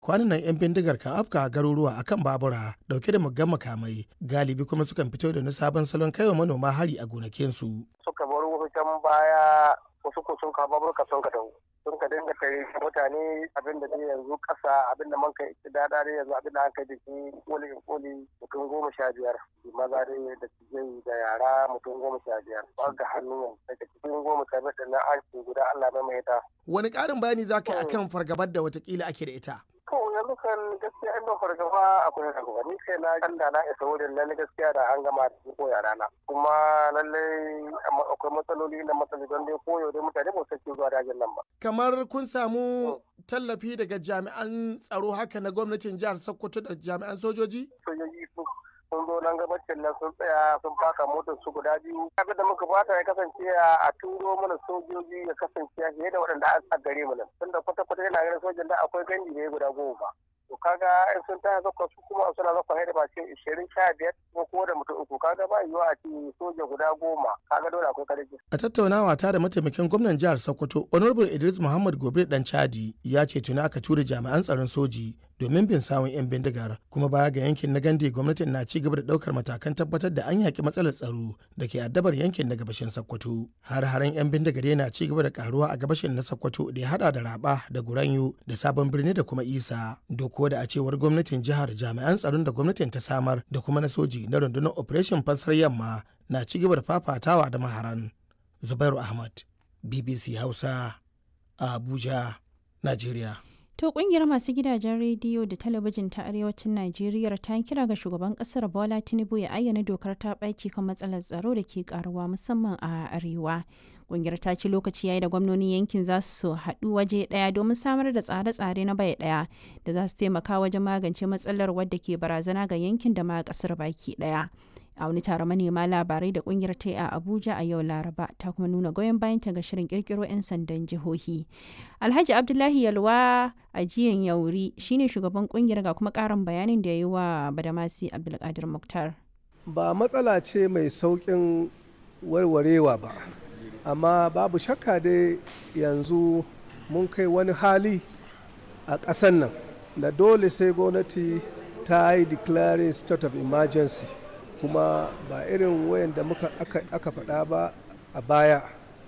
kwanan nan 'yan bindigar kan afka garuruwa akan babura dauke da muggan makamai galibi kuma sukan fito da wani sabon salon kaiwa manoma hari a gonakinsu. suka bar wasu can baya wasu ko sun kawo baburka sun ka dawo sun ka dinga tare mutane abin da dai yanzu kasa abin da man kai dada dai yanzu abin da an kai da shi koli in koli mutum goma sha biyar maza dai da tijai da yara mutum goma sha biyar ba ga hannu yanzu daga cikin goma sha biyar da na an guda Allah mai mai ta. Wani ƙarin bayani za ka yi akan fargabar da watakila ake da ita? To yanzu kan gaskiya in ban fargaba akwai fargaba ni kai na kan da na isa wurin nan gaskiya da an gama da ko yara na kuma lallai akwai matsaloli na matsaloli don dai koyo dai mutane ba su zuwa dajin nan ba. Kamar kun samu tallafi daga jami'an tsaro haka na gwamnatin jihar Sokoto da jami'an sojoji? Sojoji sun zo nan gabacin nan sun tsaya sun faka motar su guda biyu abin da muka fata ya kasance a turo mana sojoji ya kasance fiye da waɗanda a gare mu nan tunda kwata kwata yana ganin sojan da akwai gandi ne guda goma to kaga in sun taya zakwa su kuma suna zakwa haida ba ce ishirin sha biyar ko ko da mutum uku kaga ba yiwuwa a ce soja guda goma kaga dole akwai karfi. a tattaunawa ta da mataimakin gwamnan jihar sokoto honorable idris muhammad gobe dan chadi ya ce tuni aka tura jami'an tsaron soji domin bin sawun 'yan bindigar kuma baya ga yankin na gande gwamnatin na ci gaba da daukar matakan tabbatar da an yaki matsalar tsaro da ke addabar yankin na gabashin sokoto har haren 'yan bindigar yana ci gaba da karuwa a gabashin na sokoto da ya hada da raba da guranyo da sabon birni da kuma isa doko da a cewar gwamnatin jihar jami'an tsaron da gwamnatin ta samar da kuma na soji na rundunar operation fansar yamma na ci gaba da fafatawa da maharan zubairu ahmad bbc hausa a abuja nigeria To kungiyar masu gidajen rediyo da talabijin ta arewacin Najeriya ta kira ga shugaban kasar Bola Tinubu ya ayyana dokar ta ɓaci kan matsalar tsaro da ke karuwa musamman a arewa. Kungiyar ta ce lokaci yayi da gwamnonin yankin za su haɗu waje ɗaya domin samar da tsare-tsare na bai ɗaya da za su taimaka wajen magance matsalar wadda ke barazana ga yankin da ma ƙasar baki ɗaya. a wani taron manema labarai da kungiyar ta a abuja a yau laraba ta kuma nuna goyon bayanta ga shirin kirkiro 'yan sandan jihohi alhaji abdullahi yalwa a jiyan yauri shine shugaban kungiyar ga kuma karin bayanin da ya yi wa badamasi abdulkadir muktar ba matsala ce mai saukin warwarewa ba amma babu shakka dai yanzu mun kai wani hali a ƙasan nan da dole sai gwamnati ta yi declaring state of emergency kuma ba irin wayan da muka aka faɗa ba a baya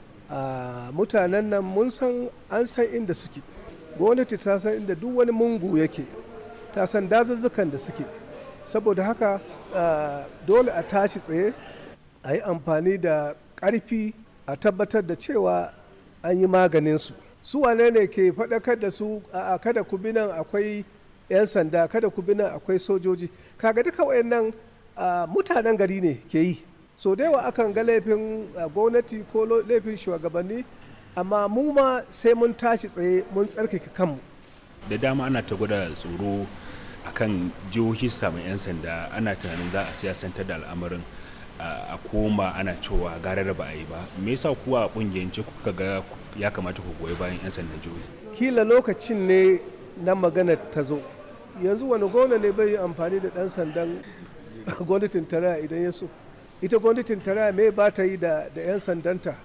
a mutanen nan mun san an san inda suke gwamnati ta san inda duk wani mungu yake ta san dazuzzukan da suke saboda haka dole a tashi tsaye a yi amfani da ƙarfi a tabbatar da cewa an yi maganinsu su wane ne ke faɗakar da su a kada ku bi nan akwai 'yan sanda kada ku bi nan akwai sojoji kaga duka wayannan Uh, mutanen gari ne ke yi so da yawa akan ga laifin uh, gwamnati ko laifin shugabanni amma mu ma sai mun tashi tsaye mun tsarkake kanmu da dama ana ta gwada tsoro akan jihohi samun 'yan sanda ana tunanin za a siyasantar da al'amarin uh, a koma ana cewa garar ba a yi ba me yasa kuwa a kungiyance kuka ga ya kamata ku goyi bayan 'yan sandan jihohi kila lokacin ne na magana ta zo yanzu wani gwamna ne bai yi amfani da dan sandan gwamnatin tarayya idan ya so ita gwamnatin tarayya mai ba ta yi da 'yan sandanta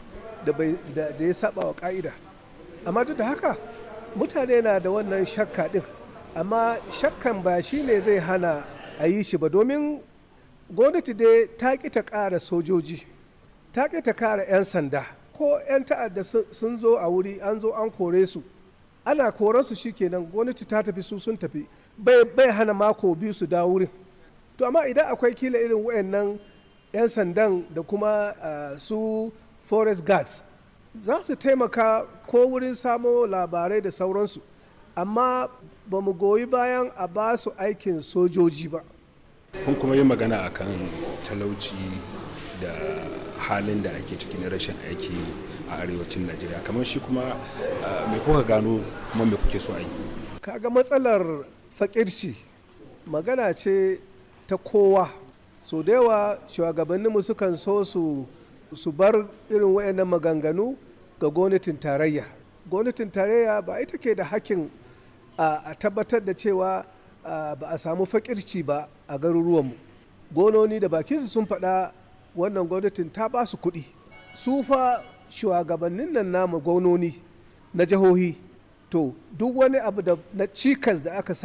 da ya saba wa ka'ida amma duk da haka mutane na da wannan shakka din amma shakkan ba shi ne zai hana a yi shi ba domin gwamnati dai ta ƙi ta ƙara sojoji ta ƙi ta ƙara 'yan sanda ko 'yan ta'adda sun zo a wuri an zo an kore su ana koransu shikenan gwamnati ta tafi su sun tafi bai hana mako biyu su dawo wurin to amma idan akwai kila irin wayannan 'yan sandan da kuma uh, su forest guards za su taimaka ko wurin samo labarai da sauransu amma ba mu goyi bayan a ba su aikin sojoji ba kun kuma yi magana akan talauci da halin da ake ciki na rashin aiki a arewacin najeriya kamar shi kuma uh, me kuka gano kuma me kuke so a yi kaga matsalar fakirci magana ce ta kowa so da yawa shugabanninmu sukan so su su bar irin wayannan maganganu ga gwamnatin tarayya gwamnatin tarayya ba ita ke da hakkin a tabbatar da cewa ba a samu fakirci ba a garuruwanmu gononi da bakinsu sun faɗa wannan gwamnatin ta ba su kuɗi su fa shugabannin nan namu gwamnoni na jihohi to duk wani abu da na cikas da aka